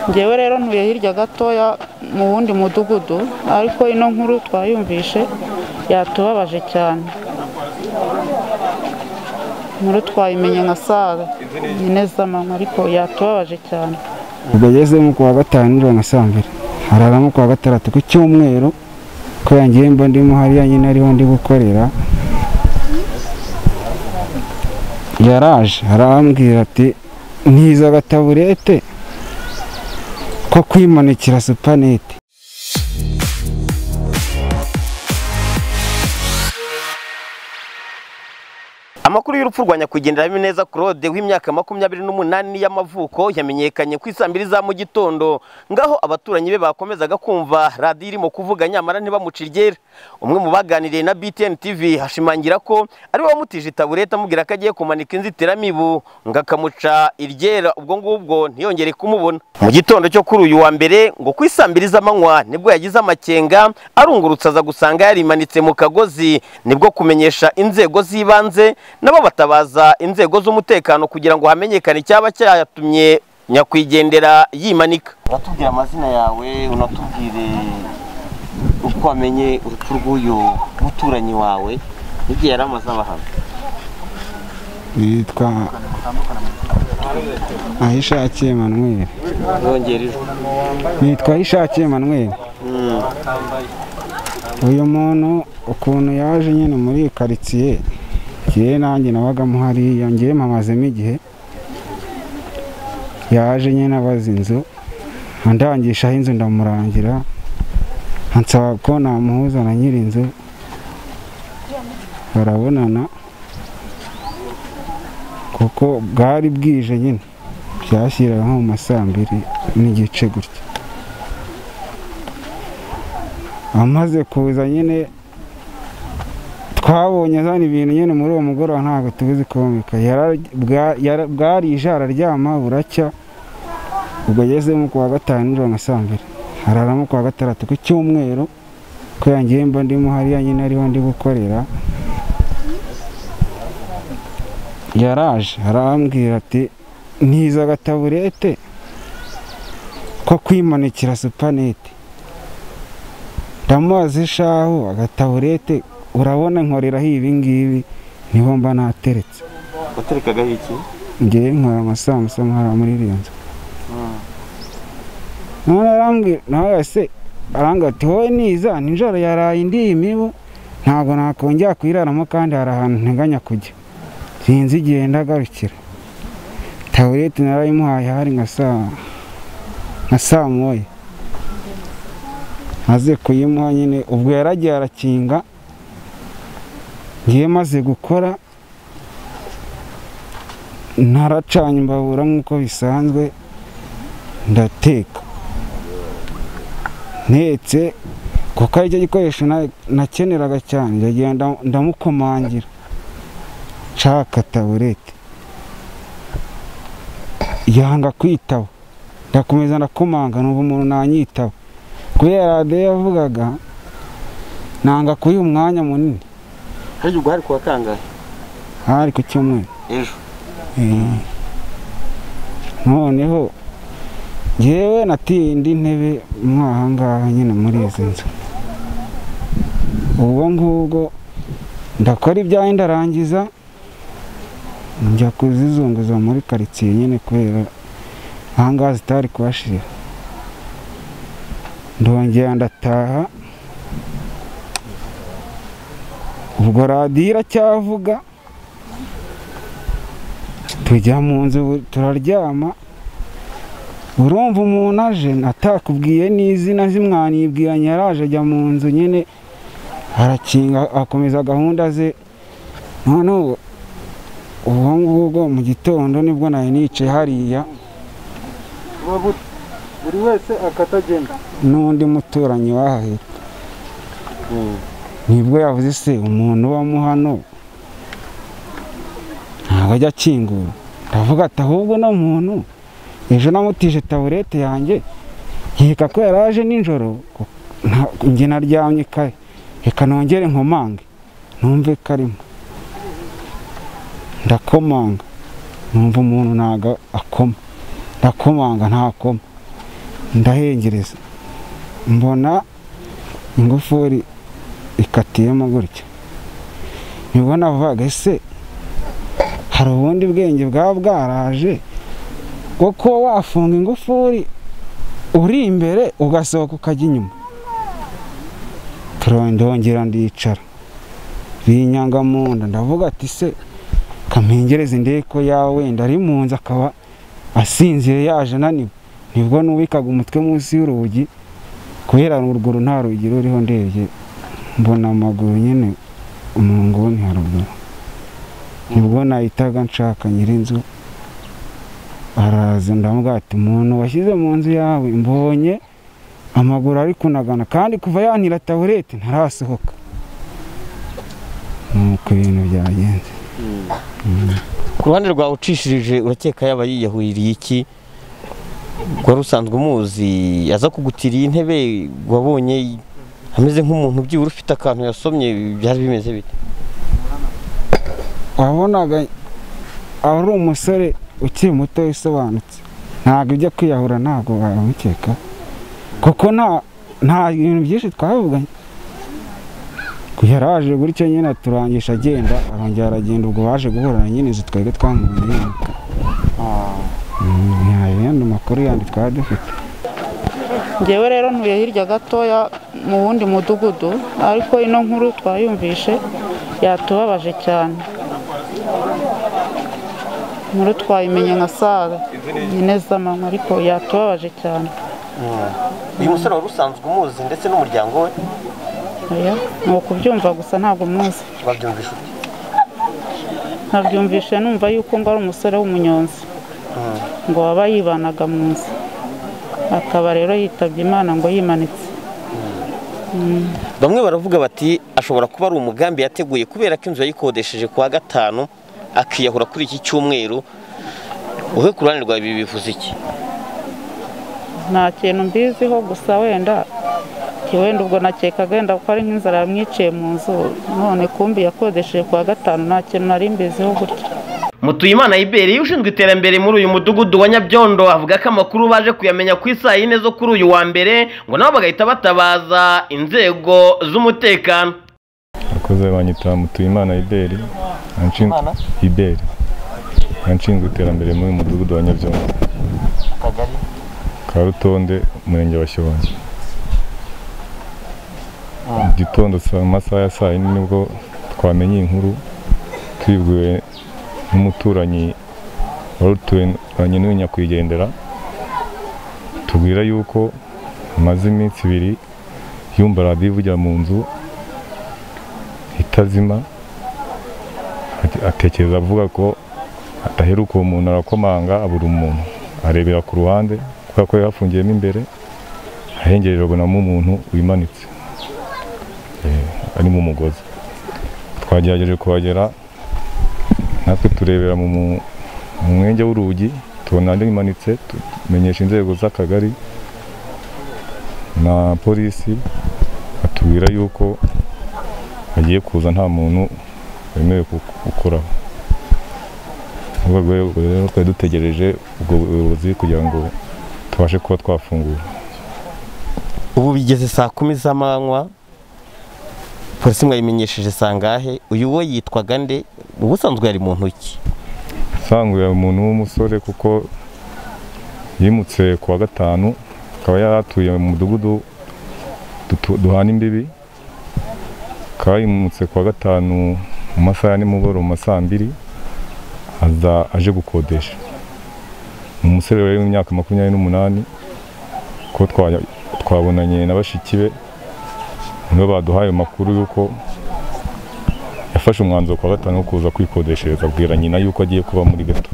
Njyewe rero ntuye hirya gatoya mu wundi mudugudu ariko ino nkuru twayumvishe yatubabaje cyane inkuru twayimenye nka saa nyine z'amanywa ariko yatubabaje cyane bwagezemo ku wa gatanu nijoro nka saa mbiri hararamo ku wa gatandatu ku cyumweru ko yangiye mba ndimo hariya nyine ariho ndi gukorera yaraje arambwira ati ntiza agataburete ko kwimanikira supanete amakuru y'urupfu rwa nyakwigendera Habineza Claude w'imyaka makumyabiri n'umunani y'amavuko yamenyekanye ku isaa mbiri za mu gitondo ngaho abaturanyi be bakomezaga kumva radiyo irimo kuvuga nyamara ntibamuca iryera umwe mu baganiriye na BTN TV ashimangira ko ari we wamutije itaburete amubwira ko agiye kumanika inzitiramibu ngo akamuca iryera ubwo ngubwo ntiyongere kumubona mu gitondo cyo kuri uyu wa mbere ngo ku isaa mbiri z'amanywa nibwo yagize amakenga arungurutse aza gusanga yarimanitse mu kagozi nibwo kumenyesha inzego z'ibanze nabo batabaza inzego z'umutekano kugira ngo hamenyekane icyaba cyatumye nyakwigendera yimanika uratubwira amazina yawe unatubwire uko wamenye urupfu rw'uyu muturanyi wawe n'igihe yari amaze abahamya yitwa ahishakiye Emmanuel yongera ijwi yitwa ahishakiye Emmanuel uyu muntu ukuntu yaje nyine muri iyi karitsiye njyewe nanjye nabagamo hariya ngewe mpamazemo igihe yaje nyine abaza inzu andangishaho inzu ndamurangira ansaba ko namuhuza na nyir'inzu barabonana kuko bwari bwije nyine byashyiraga nko mu ma saa mbiri n'igice gutya amaze kuza nyine twabonye azana ibintu nyine muri uwo mugoroba ntabwo tubizi komeka bwarije araryama buracya ubwo agezemo ku wa gatanu nijoro nka saa mbiri hararamo ku wa gatandatu ku cyumweru ko yangiye mba ndimo hariya nyine ariho ndi gukorera yaraje arambwira ati ntiza agataburete ko kwimanikira supanete ndamubaza ishahu agataburete urabona nkoreraho ibi ngibi niho mba nateretse waterekagaho iki ngewe nkora amasambusa nkora muri iriya nzu none arambwira nawe se arambwira ati wowe niza nijoro yaraye indi imibu ntabwo nakongera kuyiraramo kandi hari ahantu nteganya kujya sinzi igihe ndagarukira taburete narayimuhaye hari nka saa nka saa moya maze kuyimuha nyine ubwo yaragiye arakinga ngiye maze gukora ntaracanye imbabura nk'uko bisanzwe ndateka ntetse kuko aricyo gikoresho na- nakeneraga cyane ndagenda ndamukomangira nshaka taburete yanga kwitaba ndakomeza ndakomanga numva umuntu nanyitaba kubera radiyo yavugaga nanga kuyiha umwanya munini hari ubwo hari kuwa kangahe hari ku cyumweru ejo Eh, noneho ngewe nateye indi ntebe mwaha ngaha nyine muri izi nzu ubwo ngubwo ndakora ibyaye ndarangiza njya kuzizunguza muri karitsiye nyine kubera aha ngaha zitari kuhashira ndongera ndataha ubwo radiyo iracyavuga tujya mu nzu bu- turaryama urumva umuntu aje atakubwiye n'izina zimwanibwiranye yaraje ajya mu nzu nyine arakinga akomeza gahunda ze noneho ubwo ngubwo mu gitondo nibwo nari nicaye hariya buri wese akatagenda n'undi muturanyi wahahera nibwo yavuze se umuntu ubamo hano ntabwo ajya akingura ndavuga ati ahubwo uno muntu ejo namutije taburete yanjye nkeka ko yari aje nijoro nta- njye naryamye kare reka nongere nkomange numve karimo ndakomanga numva umuntu ntabwo akoma ndakomanga ntakoma ndahengereza mbona ingufuri ikatiyemo gutya nibwo navugaga ese hari ubundi bwenge bwaba bwaraje bwo kuba wafunga ingufuri uri imbere ugasohoka ukajya inyuma turongera ndicara binyanga mu nda ndavuga ati se kamingereze ndebe ko yawe wenda ari mu nzu akaba asinziriye yaje ananiwe nibwo n'uwikaga umutwe munsi y'urugi kubera uruguru nta rugi ruriho ndebye mbona amaguru nyine mu nguni haruguru nibwo nahitaga nshaka nyir'inzu araza ndamubwira ati umuntu washyize mu nzu yawe mbonye amaguru ari kunagana kandi kuva yanira taburete ntarasohoka nuko ibintu byagenze ku ruhande rwawe ucishirije urakeka yaba yiyahuririye iki wari usanzwe umuzi aza kugutiriye intebe wabonye ameze nk'umuntu byibura ufite akantu yasomye byari bimeze bite wabonaga ari umusore ukiri muto wisobanutse ntabwo ujya kwiyahura ntabwo wamukeka kuko nta nta bintu byinshi twavuganye yaraje gutyo nyine aturangisha agenda arongera aragenda ubwo baje guhura nyine izi twebwe twamubonye nta yandi makuru yandi twari dufite ngewe rero ntuye hirya gatoya mu wundi mudugudu ariko ino nkuru twayumvishe yatubabaje cyane inkuru twayimenye nka saa nyine z'amanywa ariko yatubabaje cyane uyu musore wari usanzwe umuzi ndetse n'umuryango we oya ni ukubyumva gusa ntabwo muzi babyumvise uti nabyumvishe numva yuko ngo ari umusore w'umunyonzi ngo waba yibanaga mu nzu akaba rero yitabye imana ngo yimanitse bamwe baravuga bati ashobora kuba ari umugambi yateguye kubera ko inzu yayikodesheje ku wa gatanu akiyahura kuri iki cyumweru wowe ku ruhande rwawe ibi bivuze iki nta kintu mbiziho gusa wenda iki wenda ubwo nakekaga wenda ko ari nk'inzara yamwiciye mu nzu none kumbi yakodesheje ku wa gatanu nta kintu nari mbiziho gutya Mutuyimana Iberi ushinzwe iterambere muri uyu mudugudu wa Nyabyondo avuga ko amakuru baje kuyamenya ku isaha yine zo kuri uyu wa mbere ngo nabo bagahita batabaza inzego z'umutekano abakozi banyita mutuyimana iberi anshinzwe Imana? iberi anshinzwe iterambere muri uyu mudugudu wa nyabyongo akagari ka rutonde umurenge wa shyorongi gitondo saa masaha ya saa yine nibwo twamenye iyi nkuru twibwiwe n'umuturanyi wari uturanye n'uyu nyakwigendera tubwira yuko amaze iminsi ibiri yumva radiyo ivugira mu nzu itazima ate- atekereza avuga ko adaheruka uwo muntu arakomanga abura umuntu arebera ku ruhande kubera ko yari yafungiyemo imbere ahengererwamo umuntu wimanitse Eh, ari mu mugozi twagerageje kuhagera natwe turebera mu mu- mu mwenge w'urugi tubona andi imanitse tumenyesha inzego z'akagari na polisi batubwira yuko agiye kuza nta muntu wemerewe ku- gukoraho Ni urwo rwego rero twari dutegereje ubwo buyobozi kugira ngo tubashe kuba twafungura ubu bigeze saa kumi z'amanywa polisi mwayimenyesheje sangahe uyu we yitwaga nde ubusanzwe yari mu ntoki usanzwe yari umuntu w'umusore kuko yimutse ku wa gatanu akaba yari atuye mu mudugudu dutu- duhana imbibi akaba yimutse ku wa gatanu mu masaha ya nimugoroba mu ma saa mbiri aza aje gukodesha ni umusore rero w'imyaka makumyabiri n'umunani ko twa- twabonanye na bashiki be nibo baduhaye amakuru y'uko yafashe umwanzuro ku wa gatanu wo kuza kwikodeshereza abwira nyina yuko agiye kuba muri gato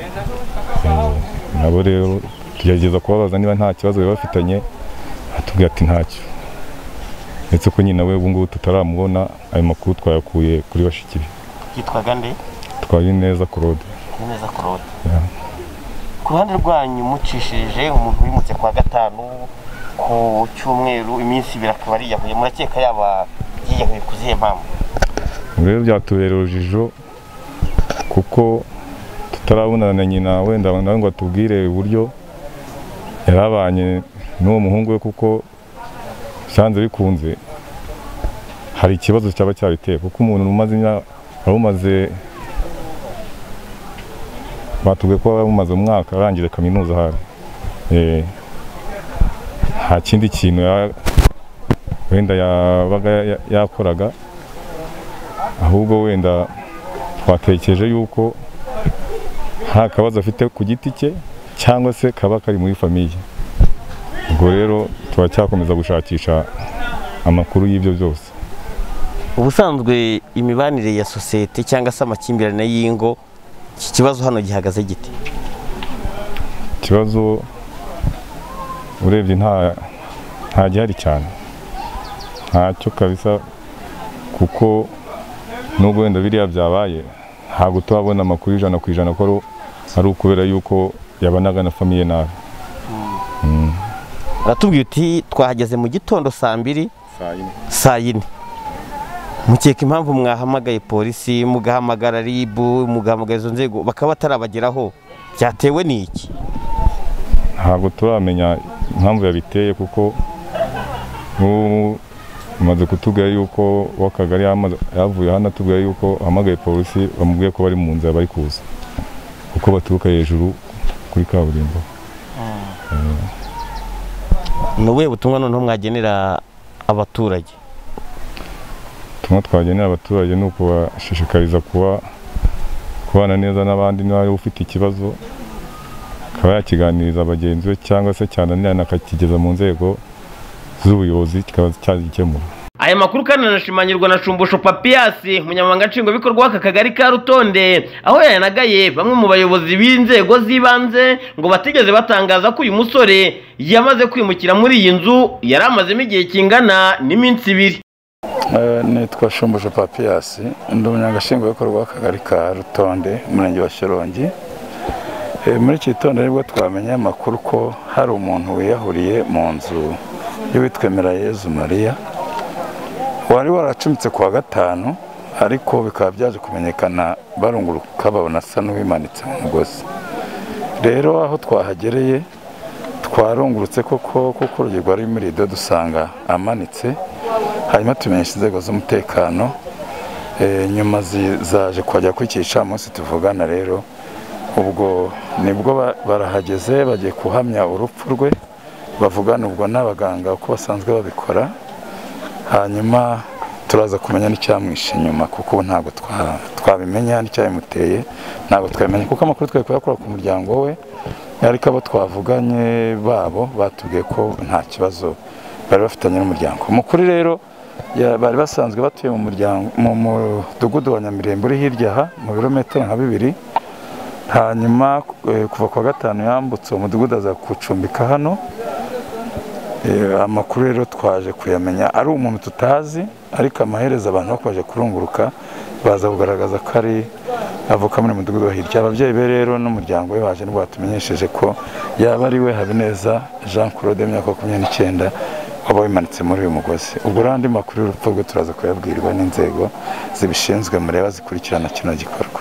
Eh, nabo rero tugerageza kubabaza niba nta kibazo bari bafitanye atubwira ati ntacyo ndetse ko nyina we ubu ngubu tutaramubona ayo makuru twayakuye kuri bashiki be yitwaga nde twari neza claude neza korode Yeah. ku ruhande rwanyu mucishije umuntu wimutse ku wa gatanu ku cyumweru iminsi ibiri akaba ariyahuye murakeka yaba yiyahuye ku zihe mpamvu Ubu rero byatubera urujijo kuko tutarabonana na nyina wenda nawe ngo atubwire uburyo yarabanye n'uwo muhungu we kuko byanze bikunze hari ikibazo cyaba cyabiteye kuko umuntu umaze imyaka umaze batubwiye ko waba umaze umwaka arangije kaminuza hano Eh, nta kindi kintu ya- wenda yabaga ya- yakoraga ahubwo wenda twatekereje yuko nta kabazo afite ku giti cye cyangwa se kaba kari muri famiye ubwo rero turacyakomeza gushakisha amakuru y'ibyo byose ubusanzwe imibanire ya sosiyete cyangwa se amakimbirane y'ingo iki kibazo hano gihagaze giti ikibazo urebye nta nta gihari cyane ntacyo kabisa kuko nubwo wenda biriya byabaye ntabwo turabona amakuru ijana ku ijana ko ari- ari ukubera yuko yabanaga na famiye nabi uratubwiye uti twahageze mu gitondo saa mbiri saa yine mukeka impamvu mwahamagaye polisi mugahamagara ribu mugahamagara izo nzego bakaba batarabageraho byatewe n'iki ntabwo turamenya impamvu yabiteye kuko n'ubu umaze kutubwira yuko w'akagari yamaze- yavuye hano atubwira yuko ahamagaye polisi bamubwiye ko bari mu nzira bari kuza kuko baturuka hejuru kuri kaburimbo ni ubuhe butumwa noneho mwagenera abaturage ubutumwa twagenera abaturage ni ukubashishikariza kuba kubana neza n'abandi niba ari ufite ikibazo akaba yakiganiriza bagenzi be cyangwa se cyananirana akakigeza mu nzego z'ubuyobozi kikaba cyagikemura aya makuru kandi anashimangirwa na shumbusho papiyasi umunyamabanga nshingwabikorwa w'aka kagari ka rutonde aho yanagaye bamwe mu bayobozi b'inzego z'ibanze ngo batigeze batangaza ko uyu musore yamaze kwimukira muri iyi nzu yari amazemo igihe kingana n'iminsi ibiri Eh, nitwa shumbuje papiyasi ndi umunyagashingwabikorwa w'akagari ka rutonde umurenge wa shyorongi Eh, muri iki gitondo nibwo twamenye amakuru ko hari umuntu wiyahuriye mu nzu y'uwitwemera yezu mariya wari waracumitse ku wa gatanu ariko bikaba byaje kumenyekana barunguruka babona asa n'uwimanitse mu mugozi rero aho twahagereye twarungurutse koko kuko urugero rwari muri rido dusanga amanitse hanyuma tumenyesha inzego z'umutekano Eh, nyuma zi- zaje kuhajya ku iki gicamunsi tuvugana rero ubwo nibwo ba- barahageze bagiye guhamya urupfu rwe bavugana ubwo n'abaganga uko basanzwe babikora hanyuma turaza kumenya n'icyamwishe inyuma kuko ubu ntabwo twa- twabimenya n'icyabimuteye ntabwo twabimenya kuko amakuru twari kuyakura ku muryango we ariko abo twavuganye babo batubwiye ko nta kibazo bari bafitanye n'umuryango umukuru rero ya- bari basanzwe batuye mu muryango mu mudugudu wa nyamirembe uri hirya aha mu birometero nka bibiri hanyuma eh, kuva ku wa gatanu yambutse uwo mudugudu aza kucumbika hano Eh, amakuru rero twaje kuyamenya ari umuntu tutazi ariko amaherezo abantu bakomeje kurunguruka baza kugaragaza ko ari avuka muri uyu mudugudu wa hirya ababyeyi be rero n'umuryango we baje nibwo batumenyesheje ko yaba ari we habineza jean claude w'imyaka makumyabiri n'icyenda waba wimanitse muri uyu mugozi ubwo rero andi makuru y'urupfu rwe turaza kuyabwirwa n'inzego zibishinzwe mureba zikurikirana kino gikorwa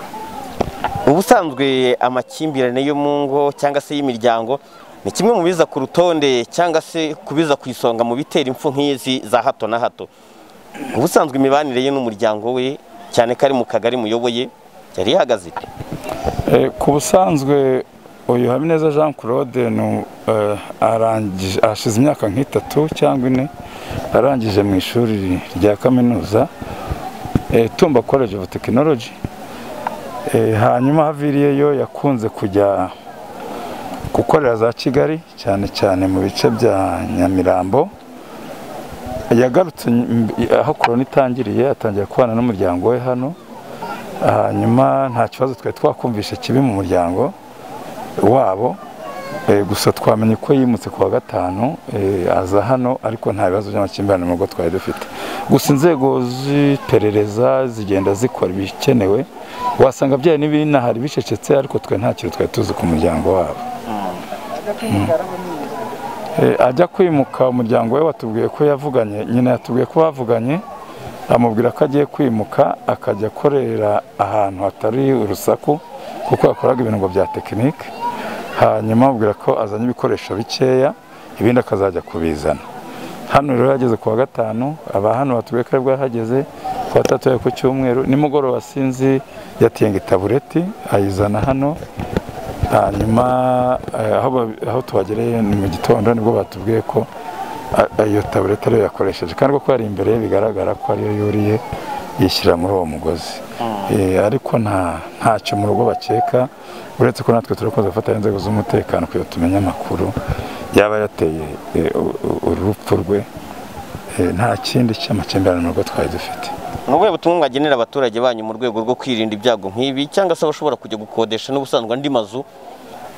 ubusanzwe amakimbirane yo mu ngo cyangwa se y'imiryango ni kimwe mu biza ku rutonde cyangwa se kubiza ku isonga mu bitera impfu nk'izi za hato na hato ubusanzwe imibanire ye n'umuryango we cyane ko ari mu kagari muyoboye yari ihagaze ite? Eh, ku busanzwe uyu habineza jean claude ni, eh, arangije hashize imyaka nk'itatu cyangwa ine arangije mu ishuri rya kaminuza eh, tumba college of technology Eh, hanyuma haviriyeyo yakunze kujya gukorera za kigali cyane cyane mu bice bya nyamirambo yagarutse nyum- aho korona itangiriye atangira kubana n'umuryango we hano hanyuma nta kibazo twari twakumvishe kibi mu muryango wabo Eh, gusa twamenye ko yimutse ku wa gatanu eh, aza hano ariko nta bibazo by'amakimbirane mu rugo twari dufite gusa inzego z'iperereza zigenda zikora ibikenewe wasanga byari n'ibinahari bicecetse ariko twe nta kintu twari tuzi ku muryango wabo Eh, ajya kwimuka umuryango we watubwiye ko yavuganye nyina yatubwiye ko bavuganye amubwira ko agiye kwimuka akajya akorera ahantu hatari urusaku kuko yakoraga ibintu ngo bya tekinike hanyuma amubwira ko azanye ibikoresho bikeya ibindi akazajya kubizana hano rero yageze ku wa gatanu aba hano batubwiye ko ari bwahageze ku wa gatatu ku cyumweru nimugoroba sinzi yatinga itabureti ayizana hano hanyuma eh, aho ba- aho tuhagereye ni mu gitondo nibwo batubwiye ko a- iyo tabureti ariyo yakoresheje kandi kuko yari imbere ye bigaragara ko ariyo yuriye yishyira muri uwo mugozi Eh, ariko nta ntacyo mu rugo bakeka uretse ko natwe turi kuza gufata inzego z'umutekano kugira tumenye amakuru yaba yateye eh, u- u- urupfu rwe Eh, nta kindi cy'amakimbirane mu rugo twari dufite ni ubuhe butumwa mwagenera abaturage banyu mu rwego rwo kwirinda ibyago nk'ibi cyangwa se abashobora kujya gukodesha n'ubusanzwe andi mazu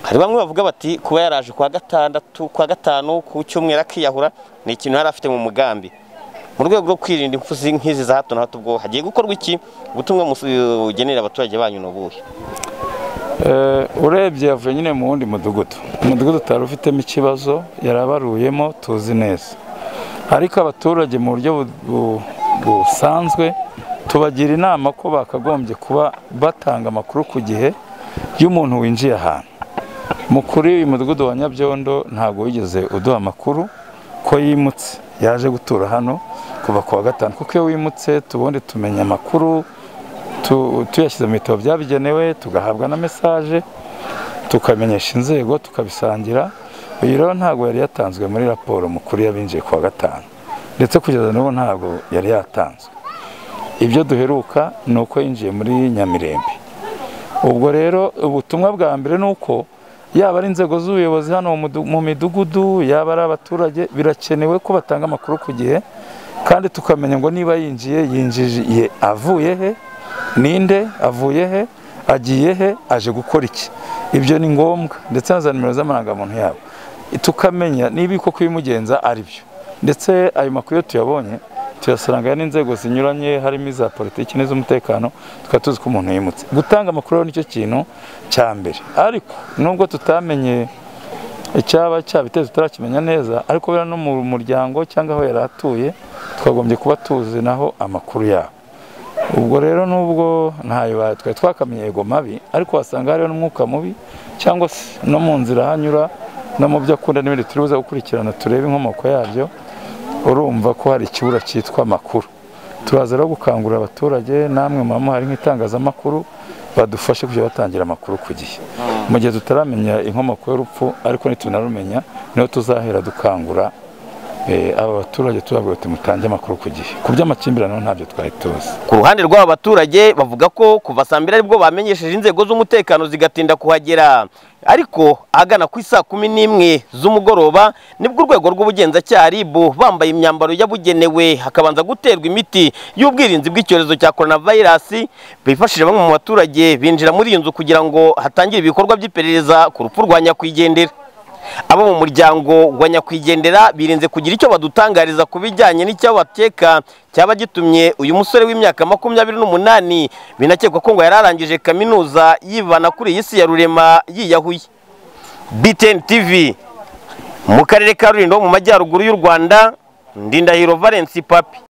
hari bamwe bavuga bati kuba yaraje kwa gatandatu kwa gatanu ku cyumweru akiyahura ni ikintu yari afite mu mugambi mu rwego rwo kwirinda impfu zi- nk'izi za hato na hato ubwo hagiye gukorwa iki ubutumwa musu- bugenera abaturage banyu ni ubuhe Eh, urebye yavuye nyine mu wundi mudugudu umudugudu utari ufitemo ikibazo yarabaruyemo tuzi neza ariko abaturage mu buryo bu- bu- busanzwe tubagira inama ko bakagombye kuba batanga amakuru ku gihe y'umuntu winjiye ahantu mu kuri uyu mudugudu wa nyabyondo ntabwo wigeze uduha amakuru ko yimutse yaje gutura hano kuva ku wa gatanu kuko iyo wimutse tubundi tumenya amakuru tu- tuyashyize mu bitabo byabigenewe tugahabwa na mesaje tukamenyesha inzego tukabisangira uyu rero ntabwo yari yatanzwe muri raporo mukuru y'abinjiye ku wa gatanu ndetse kugeza n'ubu ntabwo yari yatanzwe ibyo duheruka ni uko yinjiye muri nyamirembe ubwo rero ubutumwa bwa mbere ni uko yaba ari inzego z'ubuyobozi hano mu mudu- mu midugudu yaba ari abaturage birakenewe ko batanga amakuru ku gihe kandi tukamenya ngo niba yinjiye yinjiye avuye he ninde avuye he agiye he aje gukora iki ibyo ni ngombwa ndetse na za nimero z'amarangamuntu yabo tukamenya niba koko ibimugenza ari byo ndetse ayo makuru iyo tuyabonye tuyasanga n'inzego zinyuranye harimo iza politiki n'iz'umutekano tukaba tuzi ko umuntu yimutse gutanga amakuru rero nicyo kintu cya mbere ariko nubwo tutamenye icyaba cyabiteye tutarakimenya neza ariko buriya no mu muryango cyangwa aho yari atuye twagombye kuba tuzi naho amakuru yabo ubwo rero nubwo ntayo ba- twari twakamenye yego mabi ariko wasanga hariho n'umwuka mubi cyangwa se no mu nzira ahanyura no mu byo akunda n'ibindi turi buze gukurikirana turebe inkomoko yabyo urumva ko hari ikibura cyitwa amakuru turaza rero gukangurira abaturage namwe muba muhari nk'itangazamakuru badufashe kujya batangira amakuru ku gihe mu gihe tutaramenya inkomoko y'urupfu ariko nitunarumenya niho tuzahera dukangura eh, aba baturage tubabwira tuti mutange amakuru ku gihe ku by'amakimbirane ho ntabyo twari tuzi ku ruhande rw'aba baturage bavuga ko kuva saa mbiri aribwo bamenyesheje inzego z'umutekano zigatinda kuhagera ariko ahagana ku isaa kumi n'imwe z'umugoroba nibwo urwego rw'ubugenzacyaha RIB bambaye imyambaro yabugenewe hakabanza guterwa imiti y'ubwirinzi bw'icyorezo cya coronavirus bifashije bamwe mu baturage binjira muri iyi nzu kugira ngo hatangire ibikorwa by'iperereza ku rupfu rwa nyakwigendera abo mu muryango wa nyakwigendera birinze kugira icyo badutangariza ku bijyanye n'icyo bakeka cyaba gitumye uyu musore w'imyaka makumyabiri n'umunani binakekwa ko ngo yari arangije kaminuza yibana kuri iyi si ya rurema yiyahuye btn tv mu karere ka rulindo ho mu majyaruguru y'u rwanda ndindahiro valence papi